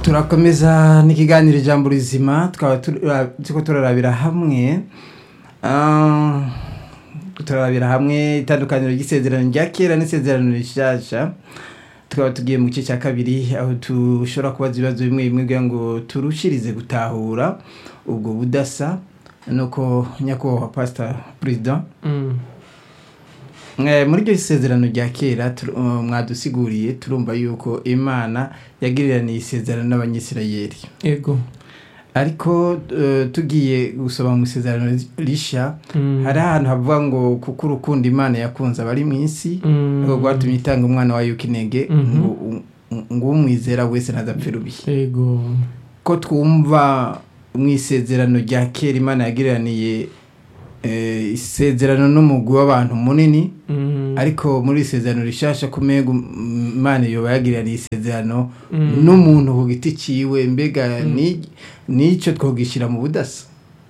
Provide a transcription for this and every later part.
turakomeza n'ikiganiro ijambo rizima tukaba turiko turarabira hamwe ah, turarabira hamwe itandukaniro ry'isezerano rya kera n'isezerano rishasha tukaba tugiye mu gice cya kabiri aho dushobora kubaza ibibazo bimwe bimwe kugira ngo turushirize gutahura ubwo budasa nuko nyakubahwa pasita perezida Eh, muri iryo sezerano rya kera tur- uh, mwadusiguriye turumva yuko imana yagiriraniye isezerano n'abanyisirayeli ego ariko eh, tugiye gusoma mu isezerano risha Mm. hari ahantu havuga ngo kuko urukundo imana yakunze abari mu isi Mm. ngo rwatumye itanga umwana wayo w'ikinege Mhm. ngo ngo umwizera wese ntazapfe rubi ego ko twumva mu isezerano rya kera imana yagiriraniye eh, isezerano n'umugwi w'abantu munini Mm. ariko muri isezerano rishasha kumega imana yoba yagiraniye isezerano Mm. n'umuntu ku giti ciwe mbega Mm. ni- nico twogishyira mu budasa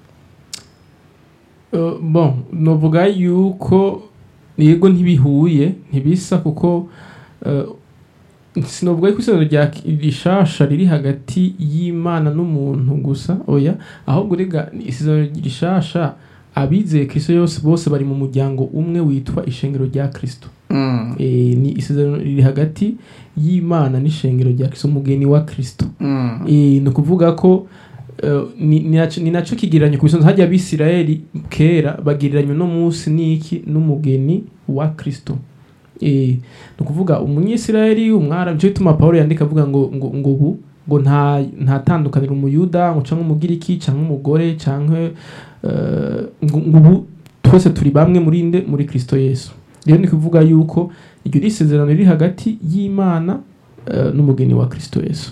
Uh, bon novuga yuko yego ntibihuye ntibisa kuko uh, sinovuga yuko isezerano rya rishasha riri hagati y'imana n'umuntu gusa oya ahubwo rega isezerano rishasha abizeye kristo yose bose bari mu muryango umwe witwa ishengero rya kristo Mm, e, ni isezerano riri hagati y'imana n'ishengero rya kristo umugeni wa kristo mm, Eh, ni ukuvuga ko eh, ni ni naco- ni nacyo kigereranyo ku bisanzwe hajya abisirayeli kera bagereranywa no munsi n'iki n'umugeni wa kristo Eh, ni ukuvuga umunyisirayeli umwarabu nicyo gituma pawulo yandika avuga ngo ngo ngo ubu ngo nta nta tandukaniro umuyuda ngo cyangwa umugiriki cyangwa umugore cyangwa eh, ngo ngo ubu twese turi bamwe muri nde muri kristo yesu rero ni kuvuga yuko iryo ni isezerano riri hagati y'imana eh, n'umugeni wa kristo yesu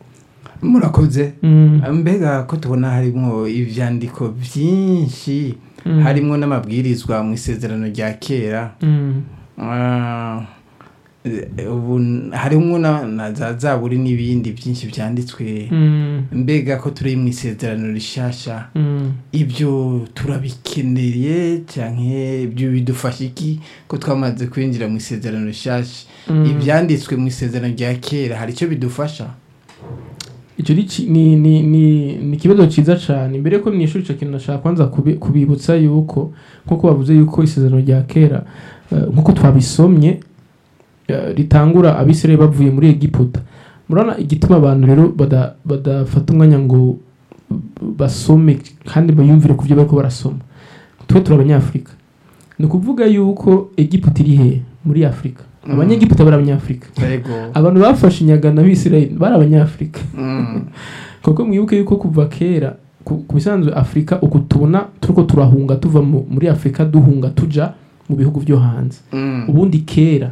murakoze Mm. mbega ko tubona harimwo ivyandiko vyinshi Mm. harimwo n'amabwirizwa mu isezerano rya kera Mm. Ah, eh, ubu harimwo na na za zaburi n'ibindi byinshi vyanditswe Mm. mbega ko turi mu isezerano rishasha Mm. ibyo turabikeneye canke ibyo bidufasha iki ko twamaze kwinjira mu isezerano rishasha Mm. ivyanditswe mu isezerano rya kera hari icyo bidufasha icyo ni ki- ni ni ni ni ikibazo cyiza cyane mbere ko mwishuri icyo kintu nashaka kwanza kubi- kubibutsa yuko nk'uko bavuze yuko isezerano rya kera eh, nk'uko twabisomye eh, ritangura abisirayeli bavuye muri egiputa murabona igituma abantu rero bada- badafata umwanya ngo basome kandi bayumvire ku byo bariko barasoma twe turi abanyafurika ni ukuvuga yuko egiputa iri he muri afurika Mm. abanyegiputa bari abanyafurika yego abantu bafashe inyagano abisirayeli bari abanyafurika Mm, kuko mwibuke yuko kuva kera ku ku bisanzwe afurika uku tubona turiko turahunga tuva mu- muri afurika duhunga tuja mu bihugu byo hanze mm, ubundi kera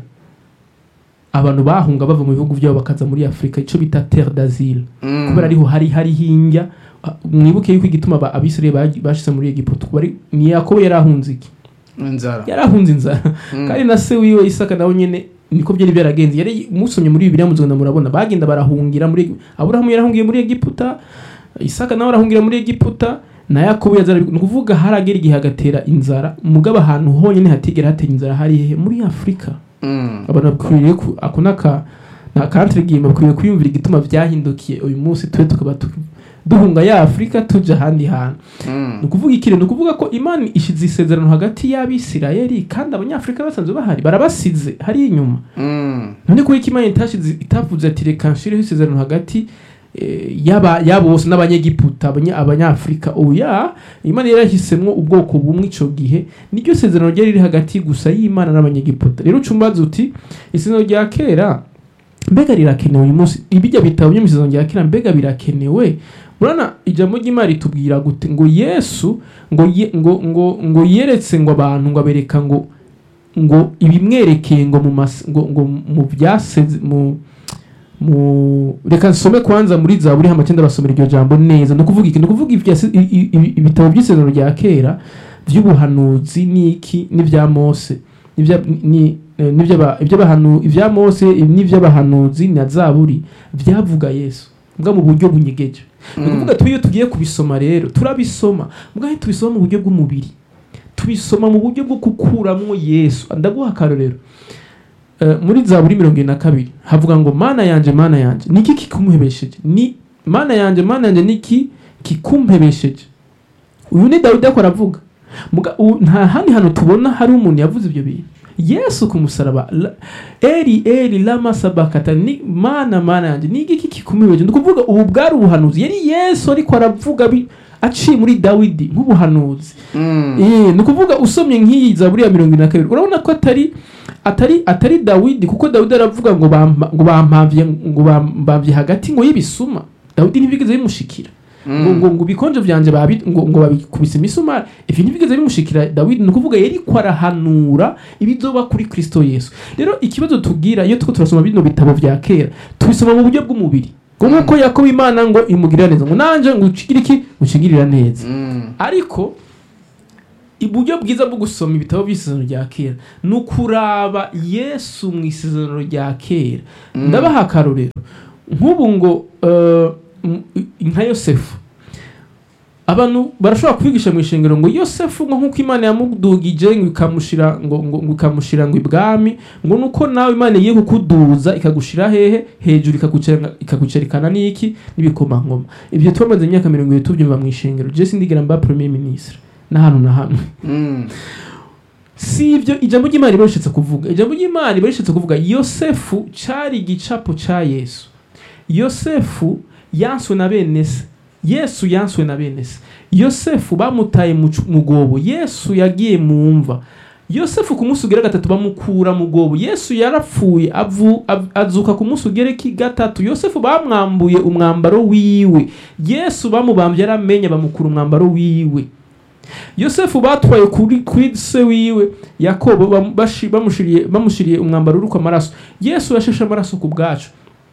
abantu bahunga bava mu bihugu byabo bakaza muri afurika icyo bita terre d'asile mm. kubera ariho hari hari hinjya ah, mwibuke yuko igituma aba- abisirayeli bagi- bashize muri egiputa kuba ari- ni yakobo yari ahunze iki inzara yari ahunze inzara Mm. kandi na se wiwe isaka nawe nyene niko byari byaragenze yari musomye muri bibiliya muzogenda murabona bagenda barahungira muri aburahamu yarahungiye muri egiputa isaka nawe arahungira muri egiputa na yakobo yazara ni ukuvuga haragera igihe hagatera inzara mugabo ahantu honyine hatigera hatera inzara hari hehe muri afurika Mm, abantu bakwiriye ku ako naka na country game bakwiriye kwiyumvira igituma byahindukiye uyu munsi twe tukaba tu- duhunga ya afurika tuja ahandi hantu mm, ni ukuvuga ikintu ni ukuvuga ko imana ishize isezerano hagati y'abisirayeli kandi abanyafurika basanzwe bahari barabasize hari inyuma mm, none kubera ko imana itashize itavuze ati reka nshireho isezerano hagati eh, y'aba y'abo bose n'abanyegiputa abanya- abanyafurika oya imana yarahisemo ubwoko bumwe ico gihe niryo sezerano ryari riri hagati gusa y'imana n'abanyegiputa rero ucumbaza uti isezerano rya kera mbega rirakenewe uyu munsi ibijya bitabo byo mu isezerano rya kera mbega birakenewe urabona ijambo ry'imana ritubwira gute ngo yesu ngo ye, ngo ngo ngo yeretse ngo abantu ngo abereka ngo ngo ibimwerekeye ngo mu mas, ngo, ngo mu byaseze mu mu reka nsome kwanza muri zaburi hama cyenda basomera iryo jambo neza no kuvuga iki no kuvuga ibyase- i- i- i- ibitabo by'isezerano rya kera by'ubuhanuzi n'iki n'ibya Mose n'ibya ni eh, n'iby'aba- iby'abahanu ibya Mose n'iby'abahanuzi na zaburi byavuga Yesu mbwa mu buryo bunyegeje ni ukuvuga twe iyo tugiye kubisoma rero turabisoma mbwa tubisoma mu buryo bw'umubiri tubisoma mu buryo bwo gukuramwo Yesu ndaguha akarorero Eh, muri zaburi mirongo ine na kabiri havuga ngo mana yanje mana yanje niki kikumuhebesheje ni mana yanjye mana yanjye niki kikumpebesheje uyu ni dawidi ariko aravuga Muga- u- nta handi hantu tubona hari umuntu yavuze ibyo bintu yesu ku musaraba la- eri eri lama sabakata ni mana mana yanjye ni igiki kikumibeje ni ukuvuga ubu bwari ubuhanuzi yari yesu ariko aravuga bi- aciye muri dawidi nk'ubuhanuzi Mm. Eh, ni ukuvuga usomye nk'iyi zaburi ya mirongo ine na kabiri urabona ko atari atari atari dawidi kuko dawidi aravuga ngo bampa- ngo bampamvye ngo bambamvye hagati ngo y'ibisuma dawidi ntibigeze bimushikira ngo ngo ngo ibikonjo vyanje babi ngo ngo babikubise imisumari ivyo ntibigeze bimushikira dawidi ni ukuvuga yariko arahanura ibizoba kuri kristo yesu rero ikibazo tubwira iyo turiko turasoma bino bitabo vya kera tubisoma mu buryo bw'umubiri ngo nk'uko yakobo imana ngo imugirira neza ngo nanje ngo ucigire iki ucigirira neza Mm. ariko uburyo bwiza bwo gusoma ibitabo by'isezerano rya kera ni ukuraba yesu mu isezerano rya kera ndabaha akarorero nk'ubu ngo eh, m- nka yosefu abantu barashobora kubigisha mu ishengero ngo yosefu ngo nk'uko imana yamudugije ngo ikamushira ngo ngo ngo ikamushira ngo ibwami ngo nuko nawe imana igiye kukuduza ikagushira hehe hejuru ikagucera- ikagucerikana n'iki n'ibikomangoma ibyo twamaze imyaka mirongo itatu tubyumva mu ishengero je sindigera mba premier ministre n'ahantu na hamwe Mm. si ibyo ijambo ry'imana riba rishatse kuvuga ijambo ry'imana riba rishatse kuvuga yosefu cyari igicapo cya yesu yosefu yanswe na bene se yesu yanswe na bene se yosefu bamutaye mu cu- mu gobo yesu yagiye mu mva yosefu ku munsi ugera gatatu bamukura mu gobo yesu yarapfuye avu, av- azuka ku munsi ugera ki gatatu yosefu bamwambuye umwambaro wiwe yesu bamubambye yaramenye bamukura umwambaro wiwe yosefu batwaye kuri, kuri se wiwe yakobo bam- bashi- bamushiriye bamushiriye umwambaro uriko amaraso yesu yasheshe amaraso ku bwacu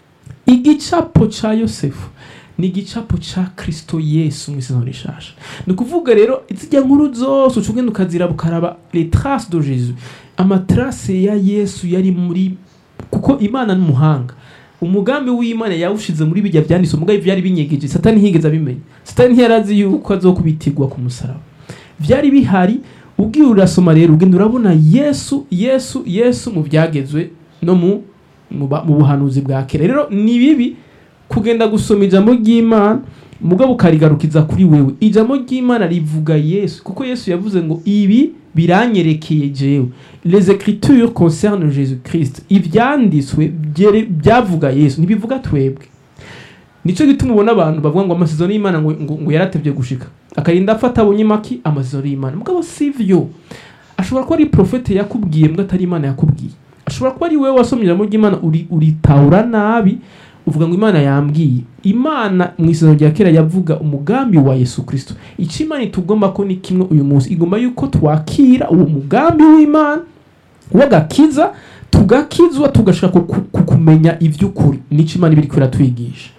igicapo ca yosefu ni igicapo ca kristo yesu mu isezerano rishasha ni ukuvuga rero zijya nkuru zose uca ugenda ukaziraba ukaraba les traces de jésus amatrace ya yesu yari muri kuko imana n'umuhanga umugambi w'imana yawushize muri bijya byanditse umugambi byari binyegeje satani ntiyigeze abimenya satani ntiyarazi yuko azokubitirwa ku musaraba byari bihari ubwiye urasoma rero ugenda urabona yesu yesu yesu mu byagezwe no mu mu ba- mu buhanuzi bwa kera rero ni bibi kugenda gusoma ijambo ry'imana mugabo ukarigarukiza kuri wewe ijambo ry'imana rivuga yesu kuko yesu yavuze ngo ibi biranyerekeye jewe les écritures concernent jésus christ ibyanditswe byere- byavuga yesu ntibivuga twebwe nicyo gituma ubona abantu bavuga ngo amasezerano y'imana ngo, ngo, ngo yaratevye gushika akarinda afata abonye maki amasezerano y'imana mugabo sivyo ashobora kuba ari profete yakubwiye mbwa atari imana yakubwiye ashobora kuba ari wowe wasomye ijambo ry'imana uri- uritahura nabi uvuga ngo imana yambwiye imana mu isezerano rya kera yavuga umugambi wa yesu kristo icyo imana itugomba ko ni kimwe uyu munsi igomba yuko twakira uwo mugambi w'imana w'agakiza tugakizwa tugashaka ku- ku- kumenya iby'ukuri nicyo imana iba iriko iratwigisha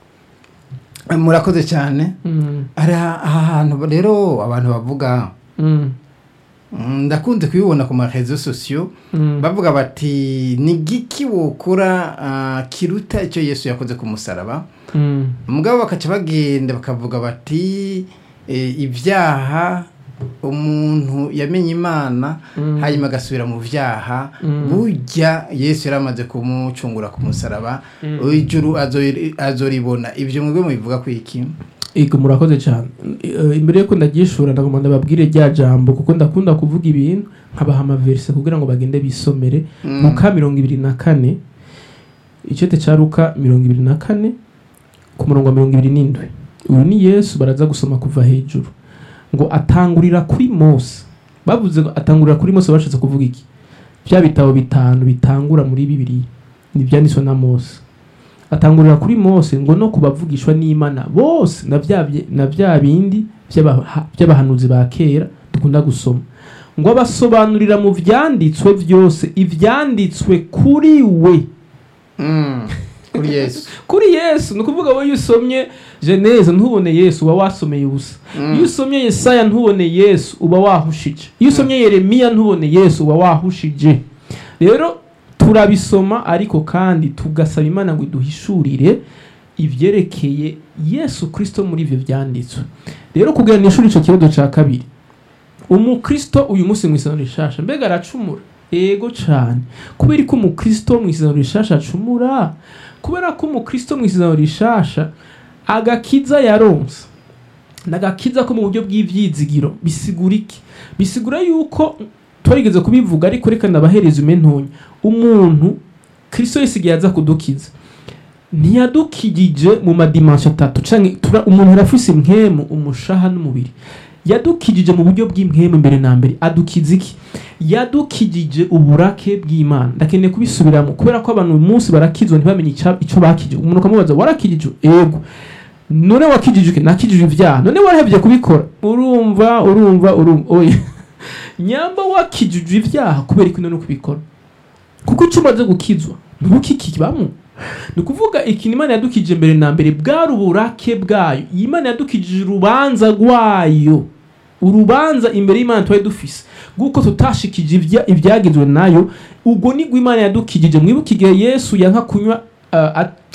murakoze cyane Mm, hari aha hantu rero abantu bavuga mm, mm, ndakunze kubibona ku marezo sosiyo mm, bavuga bati ni giki wokora ah, kiruta icyo yesu yakoze ku musaraba mm, mugabo bakaca bagenda bakavuga bati eh, ibyaha umuntu yamenye imana Mm. hanyuma agasubira mu byaha Mm. burya yesu yari amaze kumucungura ku musaraba Mm. ijuru azori- azoribona ibyo mwebwe mubivuga ku iki Ego murakoze cyane Eh, imbere yuko ndagishura ndagomba ndababwire rya jambo kuko ndakunda kuvuga ibintu nkabaha amaverse kugira ngo bagende bisomere Mm. luka mirongo ibiri na kane icyete cya luka mirongo ibiri na kane ku murongo wa mirongo ibiri n'indwi uyu ni yesu baraza gusoma kuva hejuru ngo atangurira kuri mose bavuze ngo atangurira kuri mose bashatse kuvuga iki bya bitabo bitanu bitangura muri bibiri ni ibyanditswe na mose atangurira kuri mose ngo no kubavugishwa n'imana bose na bya bye- na bya bindi by'abaha- by'abahanuzi ba kera dukunda gusoma ngo abasobanurira mu byanditswe byose ibyanditswe kuri we Mm. kuri yesu kuri yesu ni ukuvuga wowe iyo usomye geneze ntubone yesu uba wasomeye ubusa iyo usomye yesaya ntubone yesu uba wahushije iyo usomye yeremiya ntubone yesu uba wahushije rero turabisoma ariko kandi tugasaba imana ngo iduhishurire ibyerekeye yesu kirisito muri ibyo byanditswe rero kugira ni ishuri icyo kibazo cya kabiri umukristo uyu munsi mu isezerano rishasha mbega aracumura ego cyane kubera ko umukristo mu isezerano rishasha acumura kubera ko umukristo mu isezerano rishasha agakiza yaronse nagakiza ko mu buryo bw'ivyizigiro bisigura iki bisigura yuko twarigeze kubivuga ariko reka ndabahereza umentonya umuntu kristo yesu igihe aza kudukiza ntiyadukijije mu madimansho atatu canke tura- umuntu arafise impwemu umushaha n'umubiri yadukijije mu buryo bw'impwemu mbere na mbere adukiza iki yadukijije uburake bw'imana ndakeneye kubisubiramo kubera ko abantu uyu munsi barakizwa ntibamenye ica- ico bakijije umuntu ukamubaza warakijijwe ego none wakijijwe iki? nakijijwe ivyaha none warahevye kubikora urumva urumva urumva oya nyamba wakijijwe ivyaha kubera iki none kubikora kuko icyo umaze gukizwa ntibukikibamo ni ukuvuga ikintu imana yadukije mbere na mbere bwari uburake bwayo iyi imana yadukijije urubanza rwayo urubanza imbere y'imana twari dufise bw'uko tutashikije ibya- ibyagizwe nayo ubwo nibwo imana yadukijije mwibuke igihe yesu yanka kunywa uh, at-